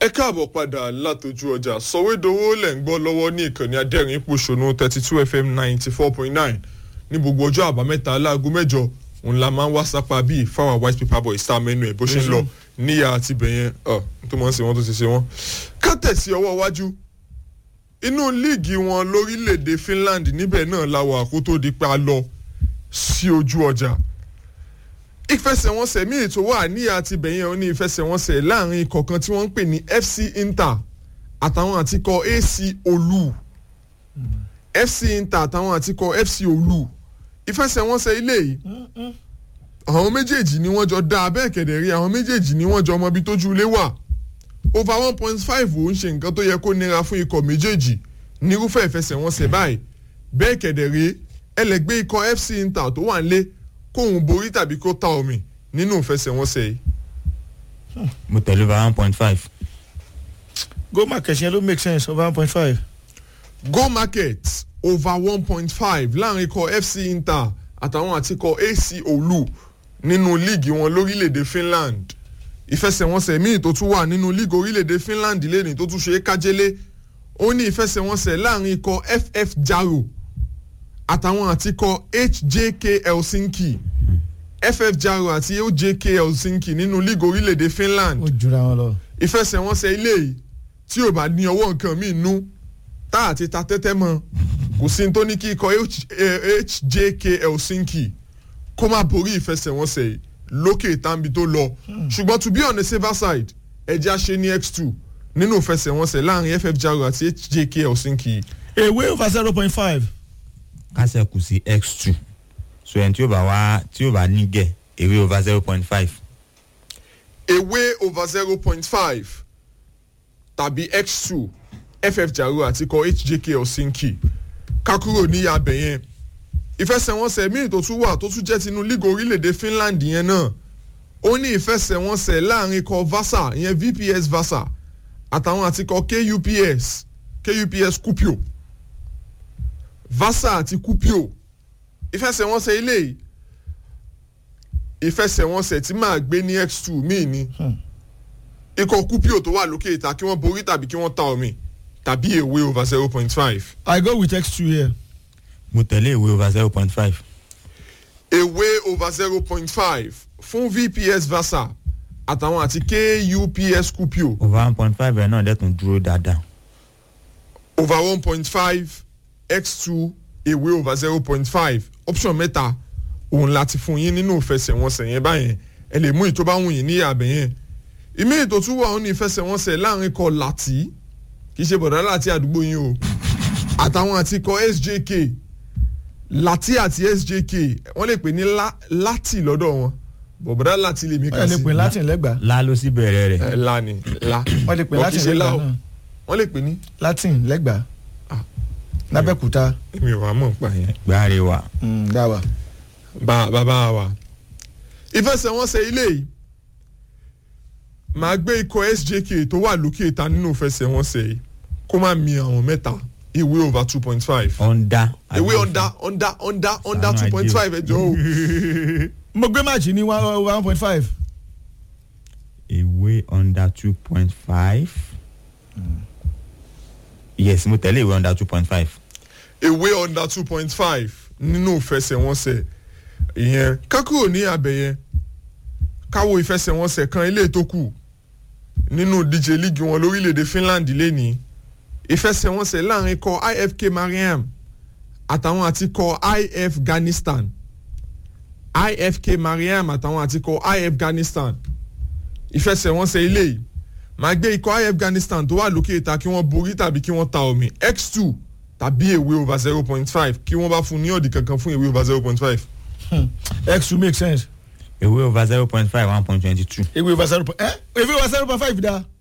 ẹ káàbọ̀ padà látọjú ọjà sọ̀wédowó lẹ̀ ń gbọ́ lọ́wọ́ ní ìkànnì adẹ́rìn pòṣónú thirty two fm ninety four point nine ní gbogbo ọjọ́ àbámẹ́ta láago mẹ́jọ òun la máa ń wá sápá bíi fáwọn white paper boy star mẹ́nu ẹ̀ bó ṣe ń lọ níyà àti bẹ̀yẹn ọ̀ tó máa ń ṣe wọ́n tó ti ṣe wọ́n. ká tẹ̀sí ọwọ́ iwájú inú líìgì wọn lórílẹ̀‐èdè finland níbẹ̀ náà la wà kó tó di pa lọ sí ojú ọjà ìfẹsẹ̀wọnsẹ̀ míì tó wà ní àti bẹ̀yẹn ó ní ìfẹsẹ̀wọnsẹ̀ láàrin ikọ̀ kan tí wọ́n ń pè ní fc inter àtàwọn àtikọ̀ ac olú fc inter àtàwọn àtikọ̀ fc olú ìfẹsẹ̀wọnsẹ̀ ilé yìí àwọn méjèèjì ni wọ́n jọ dá abẹ́ kẹ̀dẹ̀ rí àwọn méjèèjì ni wọ́n jọ ọmọ ibi tójú ilé wà over one point five ò ń ṣe nǹkan tó yẹ kó nira fún ikọ̀ méjèèjì nírúfẹ́ ìfẹsẹ̀wọnsẹ̀ báyìí bẹ́ẹ̀ kẹ̀dẹ̀ rí ẹlẹ́gbẹ́ ikọ̀ fc inter tó wà ń lé kóun borí tàbí kó ta omi nínú ìfẹsẹ̀wọnsẹ̀ yìí. mo tẹ̀lé over one point five. go market yẹn ló make sense over one point five. go market over one point five láàrin ikọ̀ fc inter àtàwọn àtikọ̀ ac olú nínú líìgì wọn lórílẹ̀‐èdè finland ìfẹsẹ̀wọnsẹ̀ míì tó tún wà nínú líìgì orílẹ̀‐èdè finland lẹ́nìí tó tún ṣe é kájẹ́lé ó ní ìfẹsẹ̀wọnsẹ̀ láàrin ikọ̀ ff jaro àtàwọn àtikọ̀ hjk helsinki ff jaro àti ojk helsinki nínú líìgì orílẹ̀‐èdè finland ó jura wọn lọ. ìfẹsẹ̀wọnsẹ̀ ilé yìí tí ò bá ní ọwọ́ nǹkan míì nú tá àti ta tẹ́tẹ́ mọ́ kò sí ní tó ní kí ikọ̀ hjk helsinki kó má borí ìfẹsẹ̀wọnsẹ̀ yìí lókè tàbí tó lọ ṣùgbọ́n to be on the safer side ẹja ṣe ní x2 nínú ìfẹsẹ̀wọnsẹ̀ láàrin ff jaro àti hjk helsinki ewé over zero point five. kásẹ̀ kù sí x two so ẹni tí ó bá wá tí ó bá nígẹ̀ ewé over zero point five. away over zero point five tàbí x2 ff jaro àti ikọ̀ hjk helsinki kakuro ní abẹ yẹn ìfẹsẹ̀wọnsẹ̀ míì tó tún wà tó tún jẹ́ tinú lígò orílẹ̀-èdè finland yẹn náà ó ní ìfẹsẹ̀wọnsẹ̀ láàrin ikọ̀ vasa ìyẹn vps vasa àtàwọn àti ikọ̀ kups kups kupio vasa àti kupio ìfẹsẹ̀wọnsẹ̀ ilé yìí ìfẹsẹ̀wọnsẹ̀ tí máa gbé ní x2 míì ni ikọ̀ kupio tó wà lókè ìta kí wọ́n borí tàbí kí wọ́n ta omi tàbí èwe over zero point five. i go with x two here. mo tẹ̀lé ewé over zero point five. away over zero point five fún vps vasa àtàwọn àti kups kupio over one point five ẹ̀ náà dẹ́tun dúró dáadáa. over one point five x two away over zero point five option mẹ́ta òun láti fún yín nínú ìfẹsẹ̀wọnsẹ̀ yẹn báyẹn ẹ lè mú ìtọ́ bá wù yín ní àbẹ̀ yẹn ìmí ètò tún wà ó ní ìfẹsẹ̀wọnsẹ̀ láàrin kọ láti kì í ṣe bọ̀dá láti àdúgbò yín o àtàwọn àti kọ sjk láti àti sjk wọ́n lè pè ní lá- láti lọ́dọ̀ wọn bọ̀bọ̀dá láti lè mí kà wọ́n lè sí pè latin lẹ́gbàá. lá ló sì bẹ̀rẹ̀ rẹ̀. ẹ la ni la wọ́n lè pè Wọ́n latin kì í ṣe lẹ́gbàá láò. náà. wọ́n lè pè ní latin lẹ́gbàá. Ah. lábẹ́kúta. èmi ò wá mọ̀ pa yẹn. gbáre wa. dáwà. bá bàbá wa ìfẹsẹ̀wọnsẹ̀ ilé yìí màá gbé ikọ̀ sjk tó wà lókè ìta nínú ìfẹsẹ̀wọnsẹ̀ yìí kó má mi àwọn mẹ́ta ìwé over two point five ọ̀ndà. ìwé under under under under two point five ẹjọ́ o mo gbé máàcì ní one over one point five. ewé under two point five. yes mo tẹ̀lé ewé under two point five. ìwé under two point five nínú ìfẹsẹ̀wọnsẹ̀ ìyẹn kákúrò ní abẹ yẹn káwo ìfẹsẹ̀wọnsẹ̀ kan ilé tó kù nínú díje líìgì wọn lórílẹ̀‐èdè finland lẹ́nìí ìfẹsẹ̀wọnsẹ̀ láàrin kọ ifk mariam àtàwọn àti kọ if afghanistan ifk mariam àtàwọn àti kọ if afghanistan ìfẹsẹ̀wọnsẹ̀ ilé yìí máa gbé ikọ̀ if afghanistan tó wà lókè ìta kí wọ́n borí tàbí kí wọ́n ta omi x two tàbí èwe over zero point five kí wọ́n bá fún ní ọ̀dì kankan fún èwe over zero point five. x two make sense. ewé over zero point five one point twenty two. ewé over zero point ẹ ewé over zero point five da.